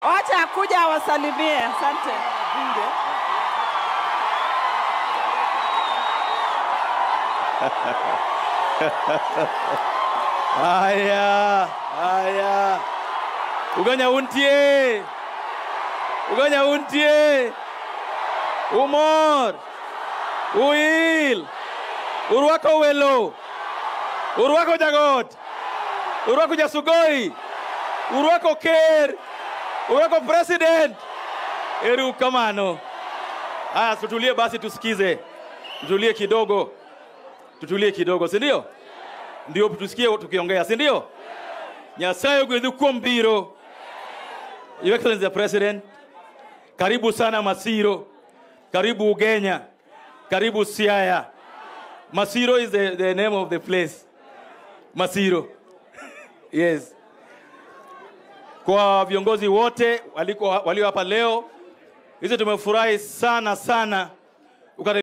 Wacha akuja awasalimie. Asante. Haya, haya. Uganya untie. Uganya untie. Umor. Uil. Urwako welo. Urwako jagot. Urwako jasugoi. Urwako ker. Urwako president. Eru kamano. Haya, tutulie basi tusikize. Tutulie kidogo. Tutulie kidogo, si ndio? Ndio tusikie tukiongea, si ndio? Nyasaye ogwedhu kuom biro. Your Excellency the President, karibu sana Masiro, karibu Ugenya, karibu Siaya. Masiro is the, the name of the place. Masiro. yes. Kwa viongozi wote waliko walio hapa leo, hizi tumefurahi sana sana. Ukari